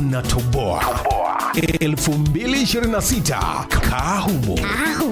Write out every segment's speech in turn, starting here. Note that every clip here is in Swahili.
tunatoboa 2026 kahumo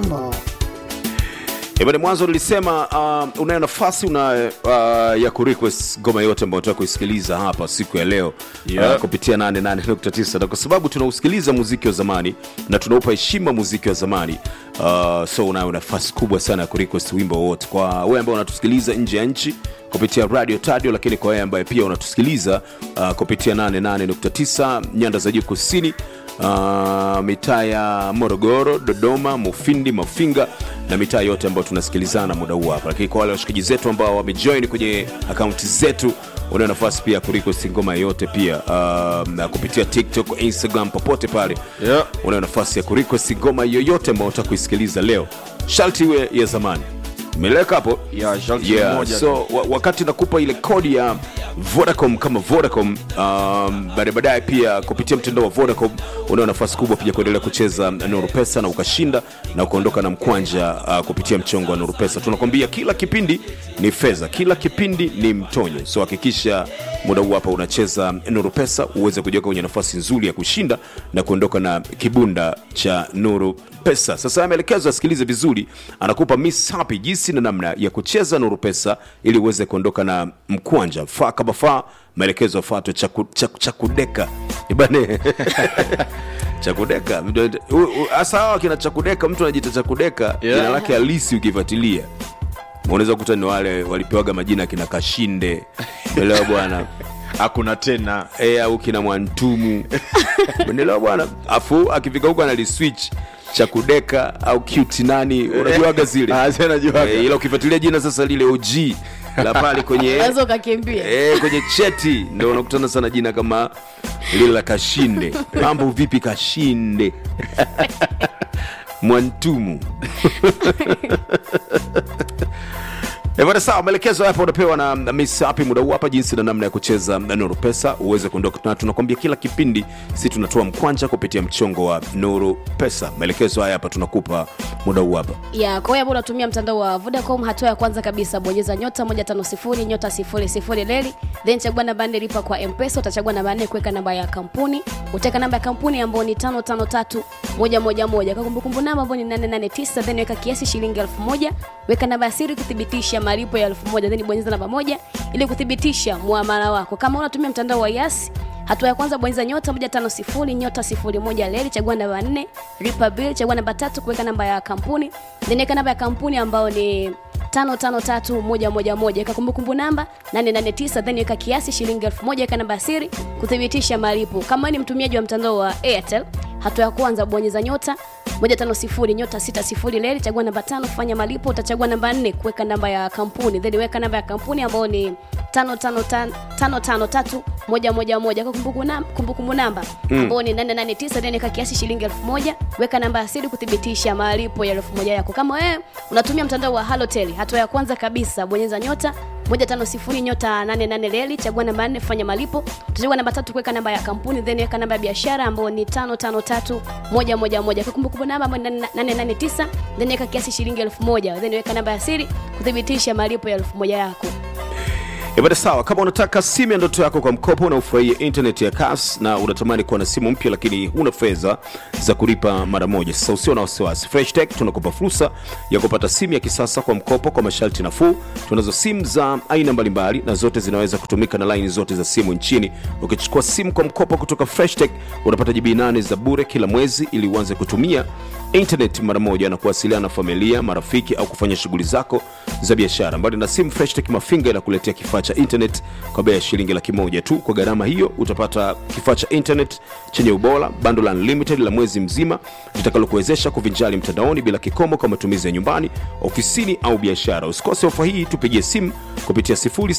Ibada mwanzo nilisema uh, unayo nafasi una uh, ya kurequest ngoma yote ambayo unataka kuisikiliza hapa siku ya leo Yeah. uh, kupitia 88.9 na kwa sababu tunausikiliza muziki wa zamani na tunaupa heshima muziki wa zamani uh, so unayo nafasi kubwa sana ya kurequest wimbo wowote kwa wewe ambao unatusikiliza nje ya nchi kupitia radio tadio lakini kwa wewe ambaye pia unatusikiliza uh, kupitia 88.9 nyanda za juu kusini uh, mitaa ya morogoro dodoma mufindi mafinga na mitaa yote ambayo tunasikilizana muda huu hapa lakini kwa wale washikaji zetu ambao wamejoin kwenye akaunti zetu unayo nafasi pia ya kurequest ngoma yoyote pia uh, na kupitia tiktok instagram popote pale Yeah. unayo nafasi ya kurequest ngoma yoyote ambayo unataka kuisikiliza leo sharti iwe ya zamani meleka hapo Yeah, sharti yeah, moja so wa, wakati nakupa ile kodi ya vodacom kama vodacom um, baadaye baadaye pia kupitia mtandao wa vodacom unao nafasi kubwa pia kuendelea kucheza nuru pesa na ukashinda na ukaondoka na mkwanja uh, kupitia mchongo wa nuru pesa tunakwambia kila kipindi ni fedha kila kipindi ni mtonyo so hakikisha muda huu hapa unacheza nuru pesa uweze kujiweka kwenye nafasi nzuri ya kushinda na kuondoka na kibunda cha nuru pesa sasa ameelekezwa asikilize vizuri anakupa miss happy jinsi na namna ya kucheza nuru pesa ili uweze kuondoka na mkwanja faa kama faa maelekezo afuatwe chaku, chaku, chakudeka ibane chakudeka U- u- hasa hawa kina chakudeka mtu anajiita chakudeka Yeah. jina lake halisi ukifuatilia unaweza kukuta ni wale walipewaga majina kina kashinde elewa bwana hakuna tena e, au kina mwantumu umeelewa bwana afu akifika huko analiswitch cha kudeka au cute nani unajuaga zile Ah, zile najuaga. Eh, ila ukifuatilia jina sasa lile og la pale kwenye unaweza ukakimbia Eh, kwenye cheti ndo unakutana sana jina kama lile la kashinde mambo vipi kashinde mwantumu Eh, bwana sawa maelekezo hapa unapewa na na miss hapi muda huu hapa jinsi na namna ya kucheza nuru pesa uweze kuondoka na tunakwambia kila kipindi si tunatoa mkwanja kupitia mchongo wa nuru pesa maelekezo haya hapa tunakupa muda huu hapa ya kwa hiyo ambao unatumia mtandao wa vodacom hatua ya kwanza kabisa bonyeza nyota 150 nyota 00 leli then chagua namba nne lipa kwa mpesa utachagua namba nne kuweka namba ya kampuni utaweka namba ya kampuni ambayo ni 553 moja moja moja kwa kumbukumbu namba ambayo ni 889 then weka kiasi shilingi 1000 weka namba ya siri kuthibitisha malipo ya 1000 then bonyeza namba moja ili kuthibitisha muamala wako kama unatumia mtandao wa yasi hatua ya kwanza bonyeza nyota 150 nyota 01 leli chagua namba 4 lipa bill chagua namba tatu kuweka namba ya kampuni then weka namba ya kampuni ambayo ni 553111 weka kumbukumbu namba 889 then weka kiasi shilingi 1000 weka namba ya siri kuthibitisha malipo kama wewe ni mtumiaji wa mtandao wa airtel hatua ya kwanza bonyeza nyota 150 nyota 60 leli chagua namba tano kufanya malipo utachagua namba 4 kuweka namba ya kampuni then weka namba ya kampuni ambayo ni 553 moja moja moja kwa kumbukumbu nam- kumbukumbu namba ambao ni 889 then weka kiasi shilingi 1000 weka namba ya siri kuthibitisha malipo ya 1000 yako kama wewe unatumia mtandao wa halotel hatua ya kwanza kabisa bonyeza nyota 150 nyota 88 leli chagua namba 4 fanya malipo utachagua namba tatu kuweka namba ya kampuni then weka namba ya biashara ambayo ni 553 moja moja moja kwa kumbukumbu namba ambayo ni 889 then weka kiasi shilingi 1000 then weka namba ya siri kuthibitisha malipo ya 1000 yako Ibada sawa, kama unataka simu ya ndoto yako kwa mkopo na ufurahie internet ya kas na unatamani kuwa na simu mpya lakini huna fedha za kulipa mara moja, sasa usio na wasiwasi. Fresh Tech tunakupa fursa ya kupata simu ya kisasa kwa mkopo kwa masharti nafuu. Tunazo simu za aina mbalimbali na zote zinaweza kutumika na laini zote za simu nchini. Ukichukua simu kwa mkopo kutoka Fresh Tech unapata jibi nane za bure kila mwezi ili uanze kutumia internet mara moja na kuwasiliana na familia, marafiki au kufanya shughuli zako za biashara. Mbali na simu, Freshtech Mafinga inakuletea kifaa cha internet kwa bei ya shilingi laki moja tu. Kwa gharama hiyo utapata kifaa cha internet chenye ubora, bando la unlimited la mwezi mzima litakalokuwezesha kuvinjari mtandaoni bila kikomo kwa matumizi ya nyumbani, ofisini au biashara. Usikose ofa hii, tupigie simu kupitia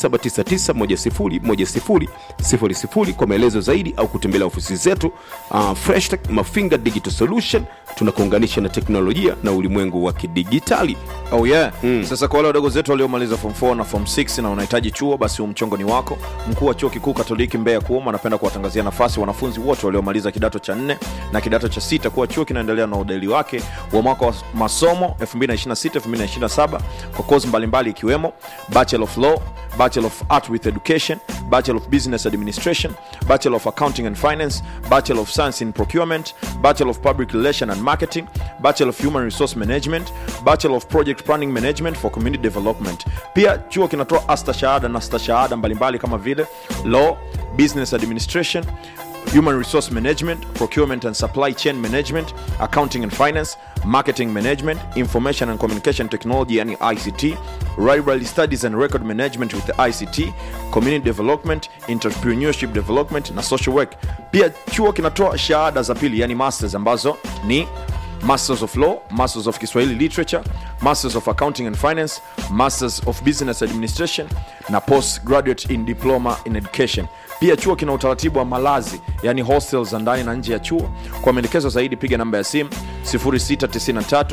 0799101000 kwa maelezo zaidi au kutembelea ofisi zetu. Uh, Freshtech Mafinga Digital Solution tunakuunganisha na teknolojia na ulimwengu wa kidigitali. oh yeah mm. sasa kwa wale wadogo zetu waliomaliza form 4 na form 6 na unahitaji chuo basi huu mchongo ni wako mkuu wa chuo kikuu katoliki mbeya kuuma anapenda kuwatangazia nafasi wanafunzi wote waliomaliza kidato cha nne na kidato cha sita kuwa chuo kinaendelea na udahili wake wa mwaka wa masomo 2026-2027 kwa kozi mbalimbali ikiwemo bachelor of law bachelor of art with education bachelor of business administration bachelor of accounting and finance bachelor of science in procurement bachelor of public relation and marketing bachelor of human resource management bachelor of project planning management for community development pia chuo kinatoa astashahada na stashahada mbalimbali kama vile law business administration human resource management procurement and supply chain management accounting and finance marketing management information and communication technology yani ict library studies and record management with the ict community development entrepreneurship development na social work pia chuo kinatoa shahada za pili yani masters ambazo ni masters of law masters of kiswahili literature masters of accounting and finance masters of business administration na postgraduate in diploma in education pia chuo kina utaratibu wa malazi yani hostel za ndani na nje ya chuo kwa maelekezo zaidi piga namba ya simu 0693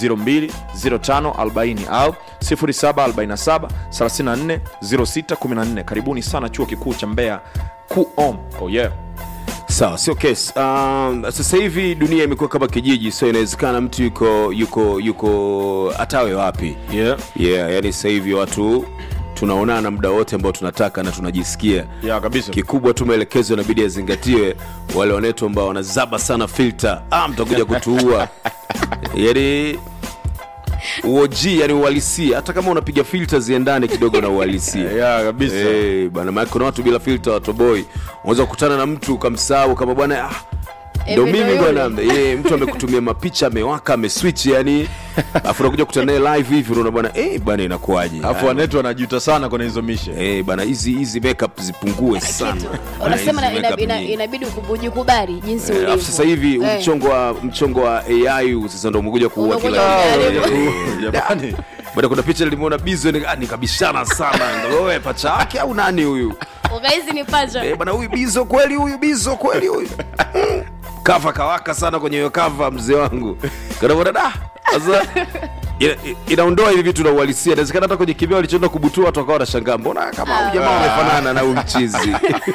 020540 au 0747 34 0614 karibuni sana chuo kikuu cha mbeya kuom oh yeah sawa sio kesi um, sasa hivi dunia imekuwa kama kijiji so inawezekana mtu yuko yuko yuko atawe wapi yeah. yeah yani sasa hivi watu tunaonana muda wote ambao tunataka na tunajisikia Yeah, kabisa. kikubwa tu maelekezo inabidi yazingatiwe wale wanetu ambao wanazaba sana filter ah, mtakuja kutuua yani uoji yani uhalisia hata kama unapiga filter ziendane kidogo na uhalisia Yeah, kabisa. Eh, bana maana kuna watu bila filter watoboi unaweza kukutana na mtu ukamsahau kama bwana ah, ndo Hivi ndo mimi yule. bwana ye, mtu amekutumia mapicha amewaka ameswitch yani afu unakuja kukutana naye live hivi unaona bwana eh bwana inakuaje alafu wanetu wanajuta sana kwenye hizo mishe eh bana hizi hizi makeup zipungue sana kitu Bana, unasema hizi ina- ina- makeup ina- nyingi. inabidi ukubu- ujikubali jinsi Eh, ulivyo alafu sasa hivi Eh. mchongo wa mchongo wa AI huu sasa ndo umekuja kuua Umekuja kila kuharibu. Eh, jamani bwana kuna picha nilimuona bizo ni- ah, nikabishana sana Ndo wewe pacha yake au nani huyu ukahisi ni pacha Eh, bwana huyu bizo kweli huyu bizo kweli huyu Mm. kava kawaka sana kwenye hiyo kava mzee wangu kanavona da sasa ina- inaondoa hivi vitu na uhalisia inawezekana hata kwenye kibao alichoenda kubutua watu wakawa wanashangaa mbona kama huyu jamaa wamefanana na huyu mchizi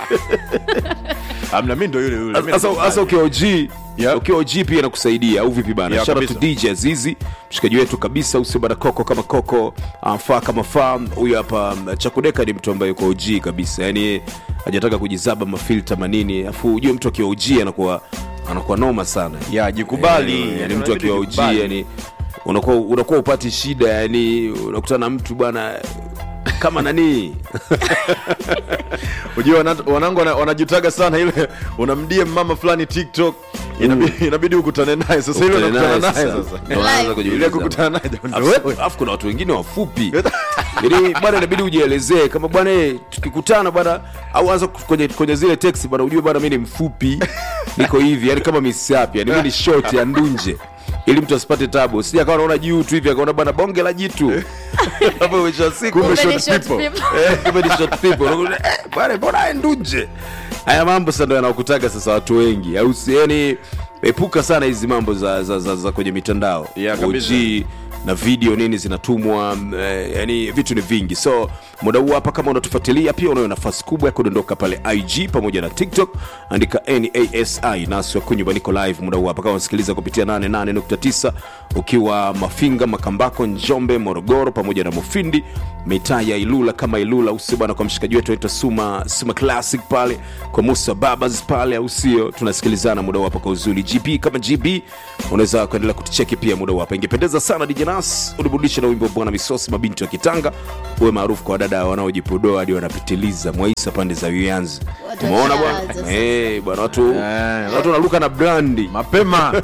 amna mi ndo yule yule Mi sasa ndo- sasa ukiwa OG Yeah. ukiwa OG pia inakusaidia au vipi bana Yeah, shout out to kabisa. DJ Azizi mshikaji wetu kabisa usio bana koko kama koko uh, faa kama faa huyu hapa um, Chakudeka ni mtu ambaye yuko OG kabisa yani hajataka kujizaba mafilter manini afu ujue mtu akiwa OG anakuwa anakuwa noma sana ya jikubali yani, yani mtu Inabidi akiwa OG jikubali. yani unakuwa unakuwa upati shida yani unakutana na mtu bwana kama nani Ujue wana- wanangu wana- wanajitaga sana ile unamdie mama fulani tiktok inabidi, inabidi ukutane naye sasa ile Ukutane unakutana naye naye sasa. sasa Ndio unaanza Live. kujiuliza. ile kukutana naye jamani, Alafu- wewe. alafu kuna watu wengine wafupi ili bwana inabidi ujielezee kama bwana eh, tukikutana bwana au anza kwenye, kwenye zile text bwana ujue bwana mi ni mfupi niko hivi yani kama misapi yani mi ni short ya ndunje ili mtu asipate tabu sija akawa naona juu tu hivi akaona bwana bonge la jitu hapo mwisho wa siku Kumbe Kumbe ni short short people. people. Eh, kumbe ni short people Unakuta, eh, bwana mbona haya ndunje haya mambo sasa ndo yanakutaga sasa watu wengi au si- yani epuka sana hizi mambo za, za, za, za kwenye mitandao Yeah, kabisa. OG na video nini zinatumwa mm, eh, yani vitu ni vingi so muda huu hapa kama unatufuatilia pia unayo nafasi kubwa ya kudondoka pale ig pamoja na tiktok andika nasi nasi wakunyumba niko live muda huu hapa kama unasikiliza kupitia 88.9 ukiwa mafinga makambako njombe morogoro pamoja na mufindi mitaa ya ilula kama ilula usio bana kwa mshikaji wetu anaitwa suma suma classic pale kwa musa babas pale au sio tunasikilizana muda huu hapa kwa uzuri gp kama gb unaweza kuendelea kutucheki pia muda huu hapa ingependeza sana DJ Nas uliburudisha na wimbo bwana misosi mabinti wa kitanga uwe maarufu kwa wadada wanaojipodoa hadi wanapitiliza mwaisa pande za uyanzi Watu umeona washaanza bwana sasa. Eh, bwana watu Eh, watu wanaruka na brandi mapema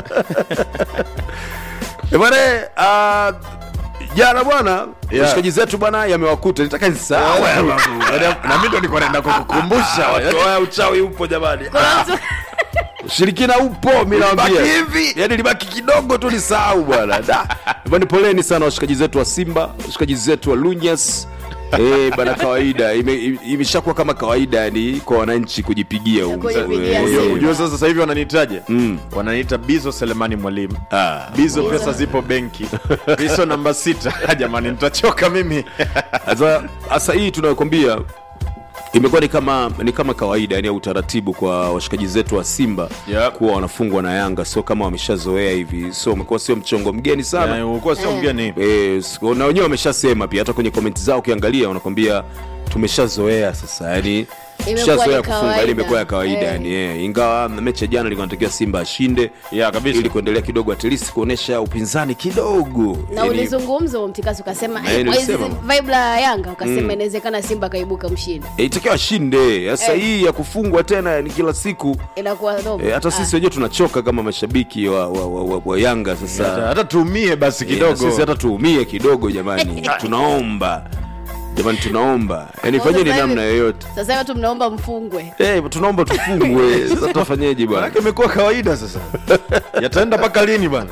Eh, bwana uh, jana bwana Yeah. washikaji zetu bwana yamewakuta nitaka nisahau haya mambo. na mi ndo niko naenda kukukumbusha Watu waya uchawi upo jamani Kuna mtu- ushirikina upo mi nawambia Libaki hivi. yani libaki kidogo tu nisahau bwana Da. bwana poleni sana washikaji zetu wa simba washikaji zetu wa lunyas Eh, bana kawaida ime- ime- imeshakuwa kama kawaida yani kwa wananchi kujipigia huu. Kujipigia Eh, simu. eh. Unajua sasa sasa hivi wananitaje? Wananiita Bizo Selemani Mwalimu. Ah. Bizo pesa zipo benki. Bizo namba sita. Jamani nitachoka mimi. Sasa sasa hii tunayokwambia imekuwa ni kama ni kama kawaida yani utaratibu kwa washikaji zetu wa Simba Yep. kuwa wanafungwa na Yanga, sio kama wameshazoea hivi, so umekuwa sio mchongo mgeni sana Na ulikuwa sio mgeni. Eh, siku- na wenyewe wameshasema pia hata kwenye komenti zao ukiangalia wanakwambia tumeshazoea sasa yani Imekuwa tushazoea ni kufunga kawaida. yani imekuwa ya kawaida Eh. yani eh. ingawa mechi ya jana ilikuwa inatakiwa Simba ashinde Yeah, kabisa. ili kuendelea kidogo at least kuonesha upinzani kidogo na Yani, ulizungumza huo mtikasi ukasema Eh, eh, kwa hizi nilisema. vibe la Yanga ukasema inawezekana Simba akaibuka mshindi, eh, itakiwa ashinde sasa Eh. hii ya kufungwa tena ni kila siku inakuwa dogo. eh, hata sisi wenyewe tunachoka kama mashabiki wa, wa, wa, wa, wa Yanga sasa Hata, hata tuumie basi Eh, na kidogo. sisi hata tuumie kidogo jamani tunaomba jamani tunaomba yani Sasa fanyeni hivi- namna yoyote Sasa hivi watu mnaomba mfungwe. Eh, tunaomba tufungwe sasa tutafanyeje bwana Manake imekuwa kawaida sasa. Yataenda mpaka lini bwana?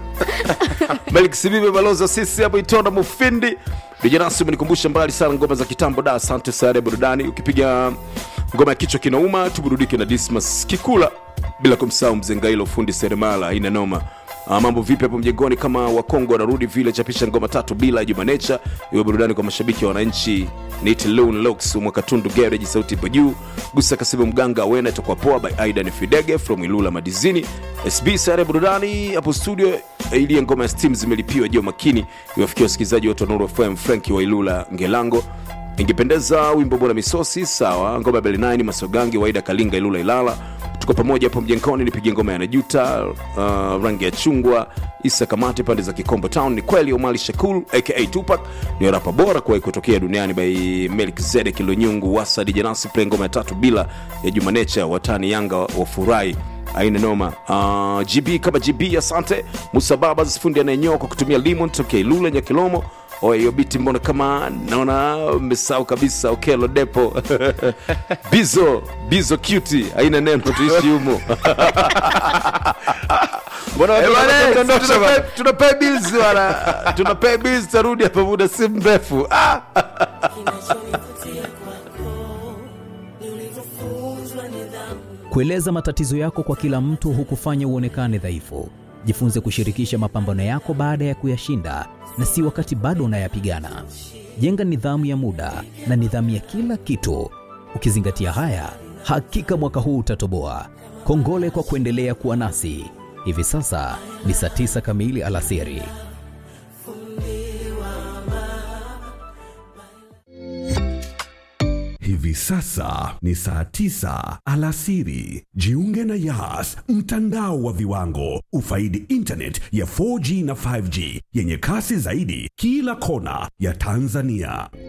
Malik Sibibe balozi wa sisi hapo Itonda Mufindi Vijanasi umenikumbusha mbali sana ngoma za kitambo da asante sana ya burudani ukipiga ngoma ya kichwa kinauma tuburudike na Dismas Kikula bila kumsahau mzengailo fundi seremala ina noma Ah, mambo vipi hapo mjengoni kama wakongo wanarudi vile chapisha ngoma tatu bila Juma Nature iwe burudani kwa mashabiki wa wananchi Nit Loon Locks mwakatundu garage sauti ipo juu gusa kasibu mganga wena itakuwa poa by Aidan Fidege from Ilula Madizini SB sare burudani hapo studio ili ngoma ya Steam zimelipiwa jio makini iwafikia wasikilizaji wote wa Nuru FM Franki wa Ilula Ngelango ingependeza wimbo bora misosi sawa ngoma ya Belinine Masogangi Waida Kalinga Ilula Ilala tuko pamoja hapo mjenkoni nipige ngoma ya Najuta uh, rangi ya chungwa Isa Kamati pande za Kikombo Town ni kweli Omali Shakul aka Tupac ni rapa bora kuwahi kutokea duniani by Melkizedek Lunyungu Wasa DJ Nasi play ngoma ya tatu bila ya Juma Nature watani Yanga wafurahi aina noma uh, gb kama gb asante musa babas fundi anayenyoa kwa kutumia limon tokea ilula nyakilomo Oe, hiyo biti mbona kama naona mmesahau kabisa okelo depo bizo bizo cuti haina neno tuishi humo Mbona watu Eh, bwana, wanatondosha tunapay- bwana? tunapay bills bwana tunapay bills tarudi hapa muda si mrefu ah! Kueleza matatizo yako kwa kila mtu hukufanya uonekane dhaifu. Jifunze kushirikisha mapambano yako baada ya kuyashinda na si wakati bado unayapigana. Jenga nidhamu ya muda na nidhamu ya kila kitu. Ukizingatia haya, hakika mwaka huu utatoboa. Kongole kwa kuendelea kuwa nasi. Hivi sasa ni saa tisa kamili alasiri. Hivi sasa ni saa tisa alasiri. Jiunge na Yas, mtandao wa viwango. Ufaidi internet ya 4G na 5G yenye kasi zaidi kila kona ya Tanzania.